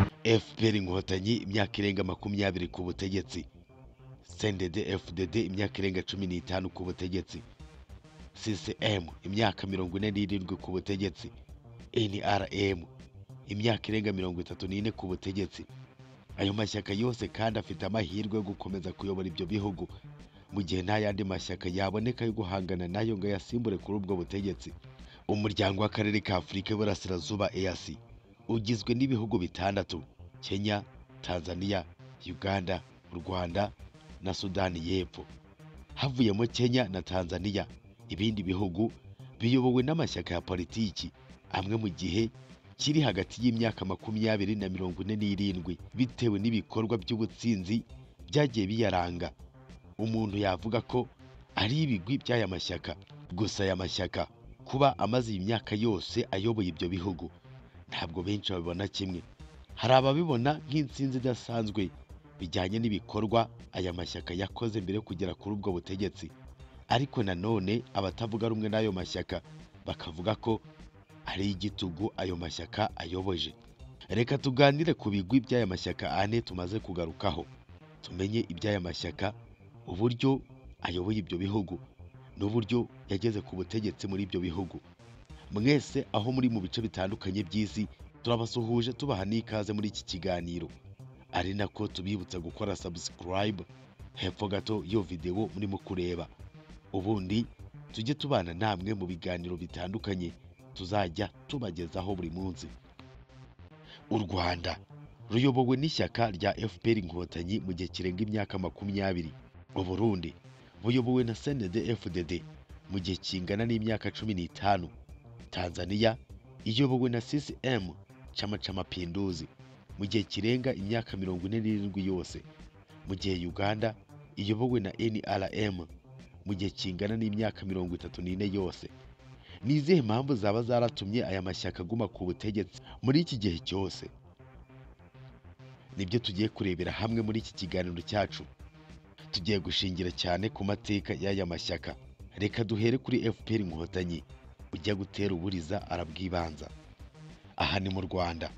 fpr inkotanyi imyaka irenga makumyabiri ku butegetsi cndd fdd imyaka irenga cumi n'itanu ku butegetsi ccm imyaka mirongo ine n'irindwi ku butegetsi nrm imyaka irenga mirongo itatu n'ine ku butegetsi ayo mashyaka yose kandi afite amahirwe yo gukomeza kuyobora ibyo bihugu mu gihe nta yandi mashyaka yaboneka yo guhangana nayo ngo ayasimbure kuri ubwo butegetsi umuryango w'akarere ka afurika y'uburasirazuba easi ugizwe n'ibihugu bitandatu kenya tanzania uganda u rwanda na sudani y'epfo havuyemo kenya na tanzania ibindi bihugu biyobowe n'amashyaka ya politiki amwe mu gihe kiri hagati y'imyaka makumyabiri na mirongo ine n'irindwi bitewe n'ibikorwa by'ubutsinzi byagiye biyaranga umuntu yavuga ko ari ibigwi by'aya mashyaka gusa aya mashyaka kuba amaze iyi myaka yose ayoboye ibyo bihugu ntabwo benshi babibona kimwe hari ababibona nk'intsinzi idasanzwe bijyanye n'ibikorwa aya mashyaka yakoze mbere yo kugera kuri ubwo butegetsi ariko nanone abatavuga rumwe n'ayo mashyaka bakavuga ko ari igitugu ayo mashyaka ayoboje reka tuganire ku bigwi by'aya mashyaka ane tumaze kugarukaho tumenye iby'aya mashyaka uburyo ayoboye ibyo bihugu n'uburyo yageze ku butegetsi muri ibyo bihugu mwese aho muri mu bice bitandukanye by'isi turabasuhuje tubaha n'ikaze muri iki kiganiro ari nako tubibutsa gukora subscribe hepfo gato iyo videwo murimo kureba ubundi tujye tubana namwe mu biganiro bitandukanye tuzajya tubagezaho buri munsi u rwanda ruyobowe n'ishyaka rya fpr inkotanyi mu gihe kirenga imyaka makumyabiri uburundi buyobowe na cnd fdd mu gihe kingana n'imyaka cumi n'itanu tanzania iyobowe na ccm chama cha mapinduzi mu gihe kirenga imyaka mirongo ine n'irindwi yose mu gihe uganda iyobowe na nrm mu gihe kingana n'imyaka mirongo itatu n'ine yose ni izihe mpamvu zaba zaratumye aya mashyaka aguma ku butegetsi muri iki gihe cyose nibyo tugiye kurebera hamwe muri iki kiganiro cyacu tugiye gushingira cyane ku mateka y'aya mashyaka reka duhere kuri fpr inkotanyi ujya gutera uburiza arabwibanza aha ni mu rwanda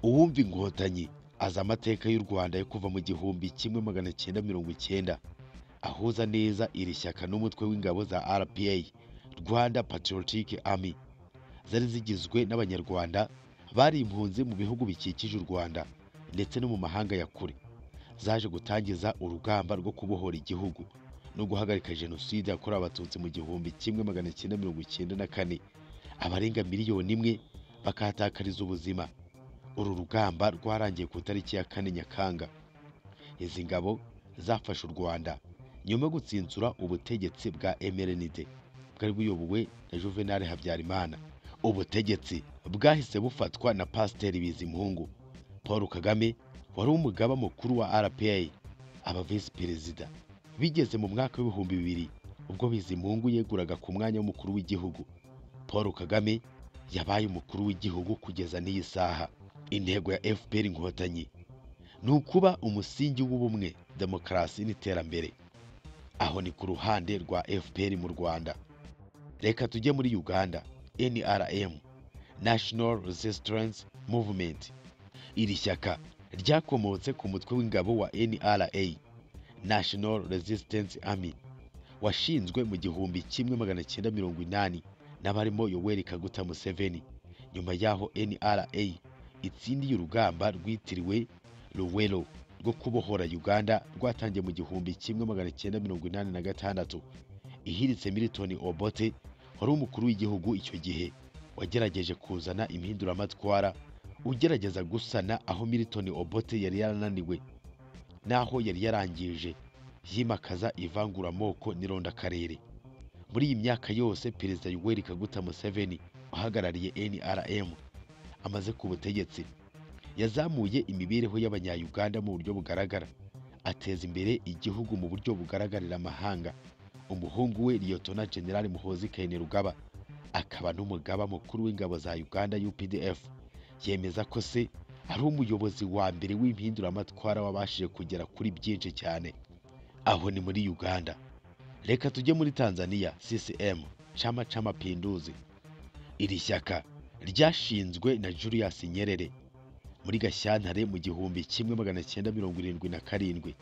uwumva inkotanyi azi amateka y'u rwanda yo kuva mu gihumbi kimwe magana cyenda mirongo icyenda ahuza neza iri shyaka n'umutwe w'ingabo za rpa rwanda patriotic army zari zigizwe n'abanyarwanda bari impunzi mu bihugu bikikije u rwanda ndetse no mu mahanga ya kure zaje gutangiza urugamba rwo kubohora igihugu no guhagarika jenoside yakorewe abatutsi mu gihumbi kimwe magana cyenda mirongo icyenda na kane abarenga miliyoni imwe bakahatakariza ubuzima uru rugamba rwarangiye ku itariki ya kane nyakanga izi ngabo zafashe u rwanda nyuma yo gutsinsura ubutegetsi bwa emerenide bwari buyobowe na juvenal habyarimana ubutegetsi bwahise bufatwa na pasiteri bizimungu paul kagame wari umugaba mukuru wa rpa aba visi perezida bigeze mu mwaka w'ibihumbi bibiri ubwo bizimungu yeguraga ku mwanya w'umukuru w'igihugu paul kagame yabaye umukuru w'igihugu kugeza n'iyi saha intego ya fpr inkotanyi ni ukuba umusingi w'ubumwe demokarasi n'iterambere aho ni ku ruhande rwa fpr mu rwanda reka tujye muri uganda nrm national resistance movement iri shyaka ryakomotse ku mutwe w'ingabo wa nra national resistance army washinzwe mu gihumbi kimwe magana cyenda mirongo inani n'abarimo yoweri kaguta museveni nyuma y'aho nra itsindiye urugamba rwitiriwe ruwero rwo kubohora uganda rwatangiye mu gihumbi kimwe magana cyenda mirongo inani na gatandatu ihiritse milton obote wari umukuru w'igihugu icyo gihe wagerageje kuzana impinduramatwara ugerageza gusana aho milton obote yari yarananiwe n'aho yari yarangije yimakaza ivanguramoko n'irondakarere muri iyi myaka yose perezida yoweri kaguta museveni uhagarariye nrm amaze ku butegetsi yazamuye imibereho y'abanyayuganda mu buryo bugaragara ateza imbere igihugu mu buryo bugaragarira amahanga umuhungu we liyotona generali muhozi kainerugaba akaba n'umugaba mukuru w'ingabo za uganda updf yemeza ko se ari umuyobozi wa mbere w'impinduramatwara wabashije kugera kuri byinshi cyane aho ni muri uganda reka tujye muri tanzania ccm chama c'amapinduzi iri shyaka ryashinzwe na julius nyerere muri gashyantare mu gihumbi kimwe magana cyenda mirongo irindwi na karindwi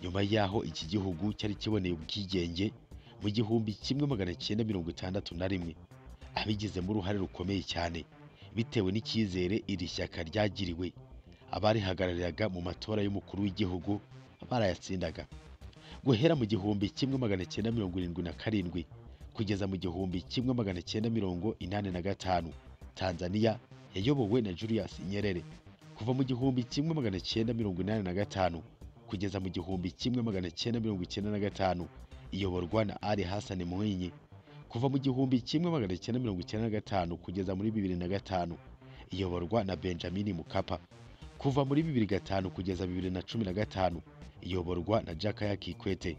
nyuma y'aho iki gihugu cyari kiboneye ubwigenge mu gihumbi kimwe magana cyenda mirongo itandatu na rimwe abigizemo uruhare rukomeye cyane bitewe n'icyizere iri shyaka ryagiriwe abarihagarariraga mu matora y'umukuru w'igihugu barayatsindaga guhera mu gihumbi kimwe magana cyenda mirongo irindwi na karindwi kugeza mu gihumbi kimwe magana cyenda mirongo inani na gatanu tanzaniya yayobowe na julius nyerere kuva mu gihumbi kimwe magana cyenda mirongo inani na gatanu kugeza mu gihumbi kimwe magana cyenda mirongo icyenda na gatanu iyoborwa na ali hassan mwinyi kuva mu gihumbi kimwe magana cyenda mirongo icyenda na gatanu kugeza muri bibiri na gatanu iyoborwa na benjamin mukapa kuva muri bibiri gatanu kugeza bibiri na cumi na gatanu iyoborwa na jakaya kikwete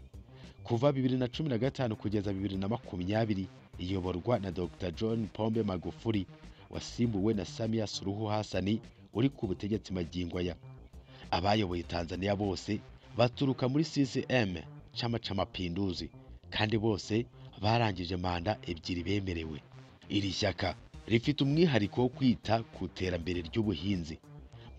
kuva bibiri na cumi na gatanu kugeza bibiri na makumyabiri iyoborwa na dr john pombe magufuli wasimbuwe na samia suruhu hasani uri ku butegetsi magingo aya abayoboye tanzania bose baturuka muri ccm chama cha mapinduzi kandi bose barangije manda ebyiri bemerewe iri shyaka rifite umwihariko wo kwita ku iterambere ry'ubuhinzi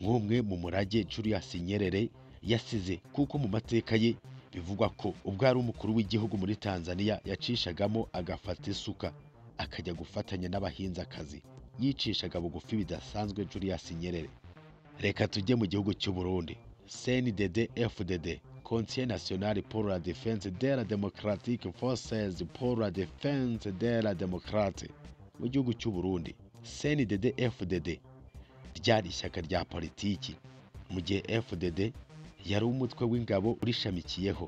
nk'umwe mu murage julius nyerere yasize kuko mu mateka ye bivugwa ko ubwo ari umukuru w'igihugu muri tanzania yacishagamo agafata isuka akajya gufatanya n'abahinzakazi yicishaga bugufi bidasanzwe julius nyerere reka tujye mu gihugu cy'u burundi cndd fdd conseil national pour la défense de la démocratique forces pour la défense de la démocrate mu gihugu cy'u burundi cndd fdd ryari ishyaka rya politiki mu gihe fdd yari umutwe w'ingabo urishamikiyeho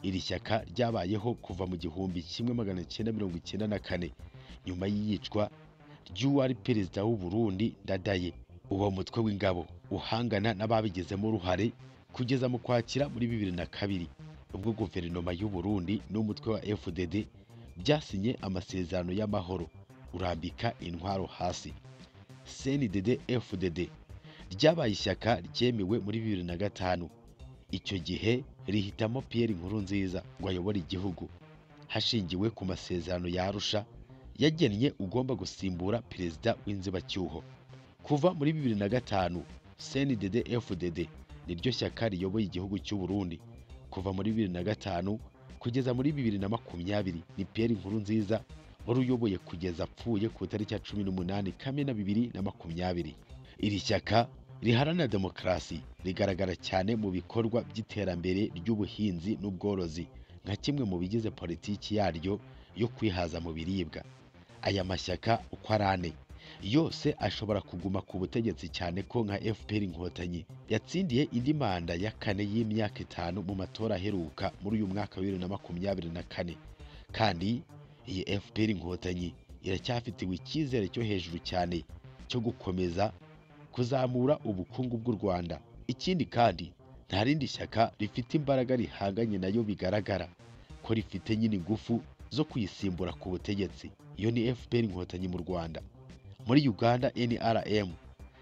iri shyaka ryabayeho kuva mu gihumbi kimwe magana cyenda mirongo icyenda na kane nyuma y'iyicwa ry'uwari perezida w'u Burundi Ndadaye uwo mutwe w'ingabo uhangana n'ababigizemo uruhare kugeza mu kwakira muri bibiri na kabiri ubwo guverinoma y'u Burundi n'umutwe wa FDD byasinye amasezerano y'amahoro urambika intwaro hasi CNDD FDD ryabaye ishyaka ryemewe muri bibiri na gatanu icyo gihe rihitamo Pierre Nkurunziza ngo ayobore igihugu hashingiwe ku masezerano ya Arusha yagennye ugomba gusimbura perezida w'inzibacyuho kuva muri bibiri na gatanu CNDD FDD niryo shyaka riyoboye igihugu cy'u Burundi kuva muri bibiri na gatanu kugeza muri bibiri na makumyabiri ni Pierre Nkurunziza wari uyoboye kugeza apfuye ku itariki ya cumi n'umunani Kamena bibiri na makumyabiri iri shyaka riharanira demokarasi rigaragara cyane mu bikorwa by'iterambere ry'ubuhinzi n'ubworozi nka kimwe mu bigize politiki yaryo yo kwihaza mu biribwa aya mashyaka uko ari ane yose ashobora kuguma ku butegetsi cyane ko nka fpr inkotanyi yatsindiye indi manda ya kane y'imyaka itanu mu matora aheruka muri uyu mwaka wa bibiri na makumyabiri na kane kandi iyi fpr inkotanyi iracyafitiwe icyizere cyo hejuru cyane cyo gukomeza kuzamura ubukungu bw'u Rwanda. Ikindi kandi nta rindi shyaka rifite imbaraga rihanganye nayo bigaragara ko rifite nyine ingufu zo kuyisimbura ku butegetsi. Iyo ni FPR inkotanyi mu Rwanda. Muri Uganda NRM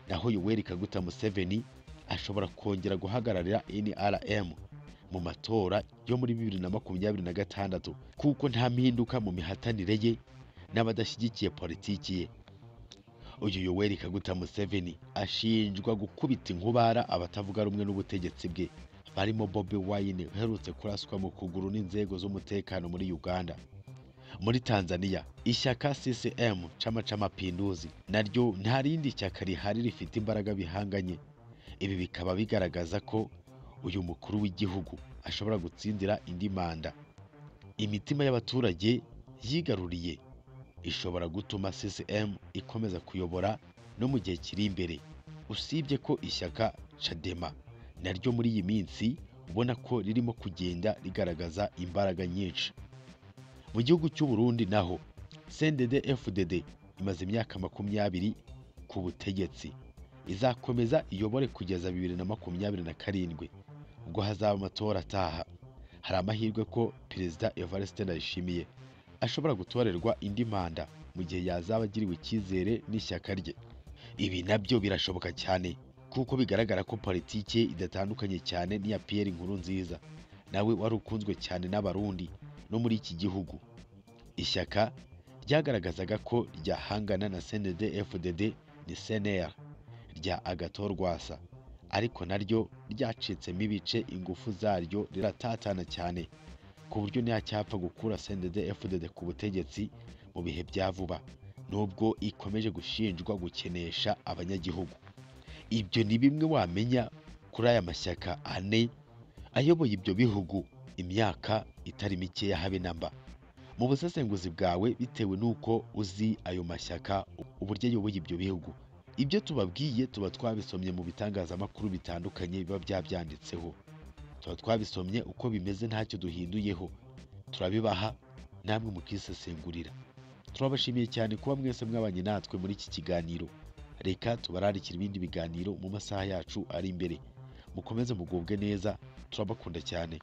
naho Yoweri Kaguta Museveni ashobora kongera guhagararira NRM mu matora yo muri bibiri na makumyabiri na gatandatu kuko nta mpinduka mu mihatanire ye n'abadashyigikiye politiki ye. uyu yoweri kaguta museveni ashinjwa gukubita inkubara abatavuga rumwe n'ubutegetsi bwe barimo bobi wayine uherutse kuraswa mu kuguru n'inzego z'umutekano muri uganda muri tanzania ishyaka ccm cama c'amapinduzi naryo nta rindi shyaka rihari rifite imbaraga bihanganye ibi bikaba bigaragaza ko uyu mukuru w'igihugu ashobora gutsindira indi manda imitima y'abaturage yigaruriye ishobora gutuma CCM ikomeza kuyobora no mu gihe kiri imbere usibye ko ishyaka Chadema naryo muri iyi minsi ubona ko ririmo kugenda rigaragaza imbaraga nyinshi mu gihugu cy'u Burundi naho CNDD FDD imaze imyaka makumyabiri ku butegetsi izakomeza iyobore kugeza bibiri na makumyabiri na karindwi ubwo hazaba amatora ataha hari amahirwe ko perezida Evariste Ndayishimiye ashobora gutorerwa indi manda mu gihe yazaba agiriwe icyizere n'ishyaka rye ibi nabyo birashoboka cyane kuko bigaragara ko politiki ye idatandukanye cyane n'iya Pierre Nkurunziza nawe wari ukunzwe cyane n'abarundi no muri iki gihugu ishyaka ryagaragazaga ko ryahangana na CNDD-FDD ni CNR rya agathon rwasa ariko naryo ryacitsemo ibice ingufu zaryo riratatana cyane ku buryo ntiyacyapfa gukura cndd fdd ku butegetsi mu bihe bya vuba nubwo ikomeje gushinjwa gukenesha abanyagihugu ibyo ni bimwe wamenya kuri aya mashyaka ane ayoboye ibyo bihugu imyaka itari mikeya habe na mba mu busesenguzi bwawe bitewe n'uko uzi ayo mashyaka uburyo ayoboye ibyo bihugu ibyo tubabwiye tuba twabisomye mu bitangazamakuru bitandukanye biba byabyanditseho tuba twabisomye uko bimeze ntacyo duhinduyeho turabibaha namwe mukisesengurira turabashimiye cyane kuba mwese mwabanye natwe muri iki kiganiro reka tubararikira ibindi biganiro mu masaha yacu ari imbere mukomeze mugubwe neza turabakunda cyane